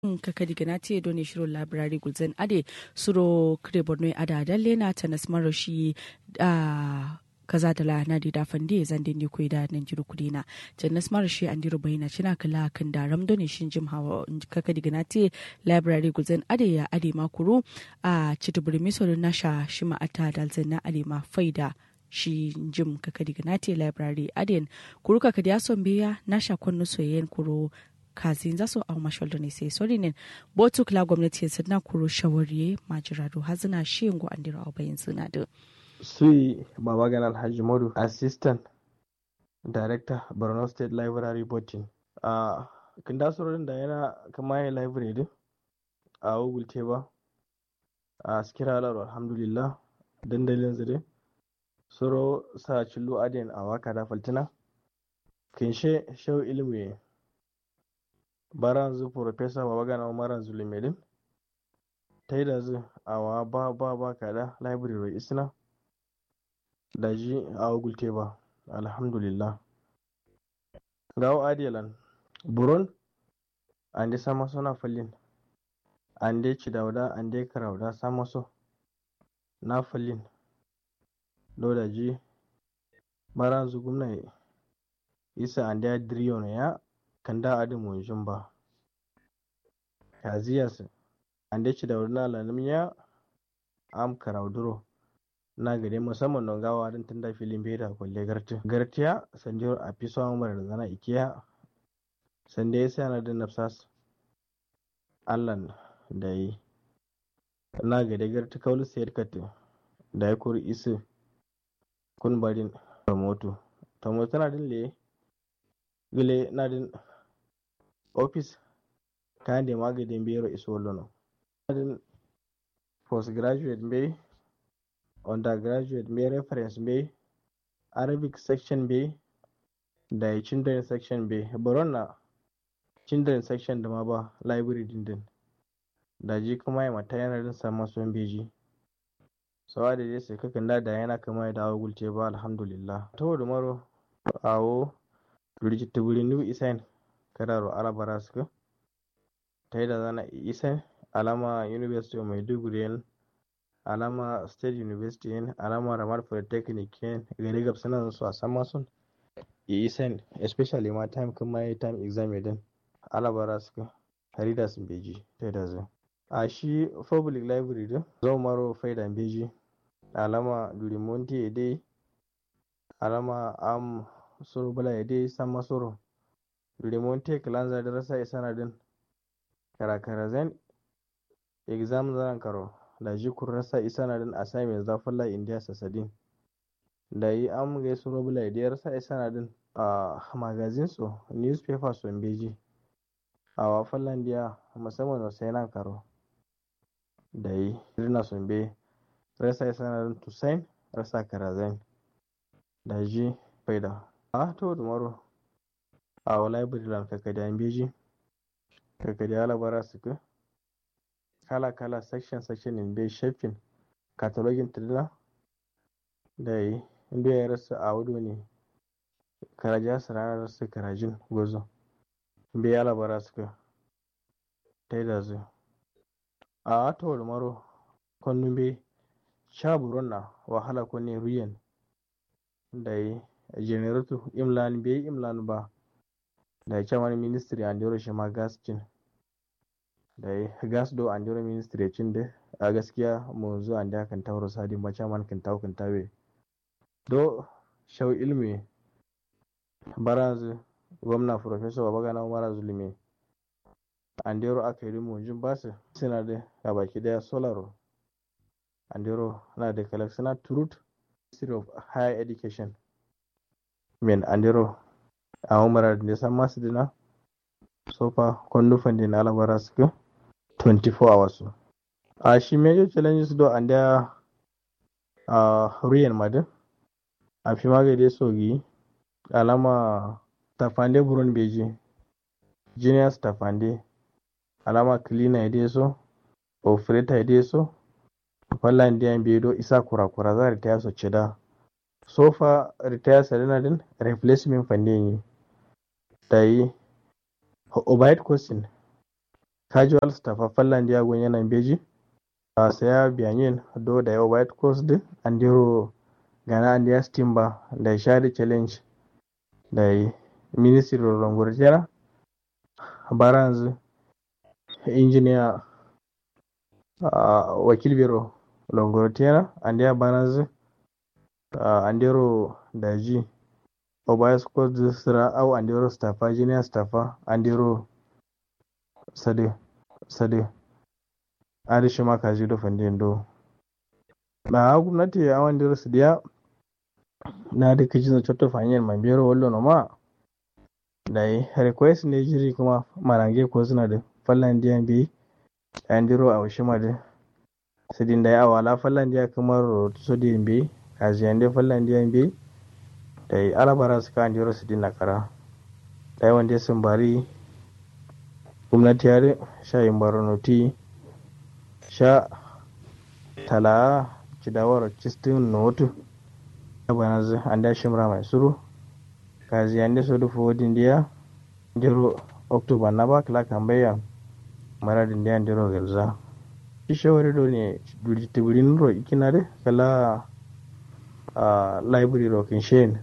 kakadi ganati do ne shiro library gulzen ade suro kre borno ada dalle na tanas maroshi a kaza da la na da fande zan dinne koy da nan jiru kudina jannas marashi an diro bayina cina kala kan da ram do ne shin jim hawa kakadi ganati library gulzen ade ya ade makuru a cituburi miso nasha shima ata dalzen na ade ma faida shi jim kakadi ganati library aden kuru kakadi ason biya nasha konno soyen kuru kazin za su au mashaldo ne sai sori ne botu kila gwamnati yanzu na kuro shawariye majirado hazina shi yango an dira au bayan suna da sui babagan alhaji modu assistant director borno state library botin a kinda surorin da yana kama ya library din a google teba a sikira alar alhamdulillah dandalin zire suro sa cillo adiyan a waka da faltina kinshe shau ilimi baranzu professor babagana umaran zulumedin ta yi da zu awa ba ba ba kada library isna da ji a gulte ba alhamdulillah gawo adiyalan buron an dai sama suna fallin an dai ci dauda an dai karauda sama so na fallin do da ji baranzu gumna isa an dai diriyon ya kanda adi munjin ba yaziyas ande ci da wurna lanum ya am karauduro na gade musamman don gawa din tunda filin beda kwalle garti gartiya sanjiro a fi son mara da zana ikiya sande ya sai na din nafsas allan da yi na gade garti kaulu sayar kati da ya kuri isi kun barin moto ta moto na din le gile na din office kande magadin bero isolono din postgraduate be undergraduate be reference be arabic section be da children section be baron na children section da ma ba library din din da ji kuma ya mata yana din samun son beji sawa da dai sai kakan da da yana kama ya dawo gulce ba alhamdulillah to da maro awo rigita wuri new isain kadaro alabara suka ta yi da zana isa alama university of maiduguri yin alama state university yin alama ramar polytechnic yin gari gab suna su a sama sun isan especially ma time kuma yi time exam din alabara suka harida sun beji ta yi da zai a shi public library din zo maro faida beji alama durimonti dai alama am suru bala dai sama suru durimonti kilanza da rasa isana din karakara zen exam zaran karo da ji rasa isa na din assignment za falla india sasadin da yi an gai su robula da rasa isa na din a magazin su newspaper su beji a wa fallan dia musamman wasu nan karo da yi rina sun be rasa isa na din tusain rasa karazen da ji faida a to da maro a wa library lan kakadiyan beji kakadi alabara suka kala kala section section in bai shafin katalogin tirila da yi inda ya rasa a wudu ne karaja su ranar rasa karajin gozo bai alabara suka ta yi da zu a atowar maro kwannun bai sha buron na wahala kwanne ruyan da yi generator imlan bai imlan ba da ya wani ministry an dero shi ma gaskin da ya gas do an dero ministry cin da a gaskiya mu zo an da kan tauro sadi mace man kan tawo kan tawe do shau ilmi barazu gwamna professor babagana umara zulumi an dero aka yi mu jin basu suna da ga baki daya solaro an dero na da collection truth ministry of higher education men an dero a umara da san masu dina sofa kwandufan din alabara suka 24 hours a shi major challenges do and there a ruyan madin a fi magade sogi alama tafande buron beji juniors tafande alama cleaner ya so operator ya so fallan diyan bedo isa kurakura za ta yaso cida sofa retire salina din replacement fande yi da yi overhead question casual staff fallan dia gon yana beji a saya biyanin do da yawa white coast din andiro gana andiya stimba da shari challenge da ministry longorjera baranz engineer uh, wakil biro longorjera andiya baranz uh, andiro daji obayas coast sira au andiro staffa junior staffa andiro sade sade ari shima kaji do fandin do na gwamnati a wanda rasu diya na da kaji na cotto fanyar mai biyar wallo na ma da yi request ne jiri kuma marange ko suna da fallan diya bi an diro a washi ma da sidin da ya awala fallan diya kamar rotu so diyan bi kaji yande fallan diya bi da yi alabara su ka an diro sidin na kara da yi wanda sun bari gwamnati ya sha yin baronoti sha tala cidawar cistin notu abanaz anda shimra mai suru kazi ande sodu fodin dia jero october na ba kala kambaya mara din dia jero gelza ishawari do ne duli tibirin ro ikinare kala a library ro kinshen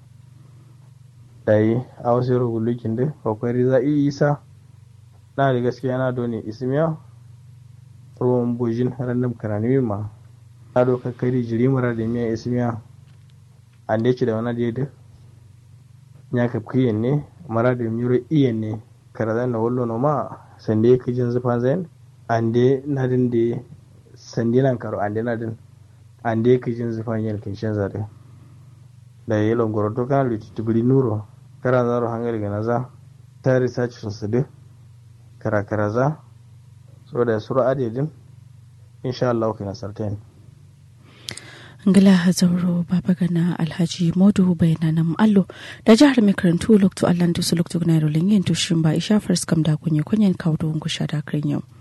dai a wasu ro gulukin de kokari za isa na da gaskiya na do ne ismiya ruwan bujin random karani ma na do kakari jiri mara da miya ismiya an da da wani daidai ya ka kiyen ne mara da miro iyen ne karazan na wallo no ma sande ka jin zufan zain an de na din de sande nan karo an de na din an de ka jin zufan yin kin shan zare da yi longoro to kan lutu tubiri nuro kara zaro hangar ga naza ta research sun su de kara karaza so da suru adedin insha Allah kana sartain ngila zauro baba gana alhaji modu bayanan allo da jihar mai karantu lokto allan tusu lokto na rolin yin tushin ba isha first kam da kunye kunyen kawo da ngusha da yau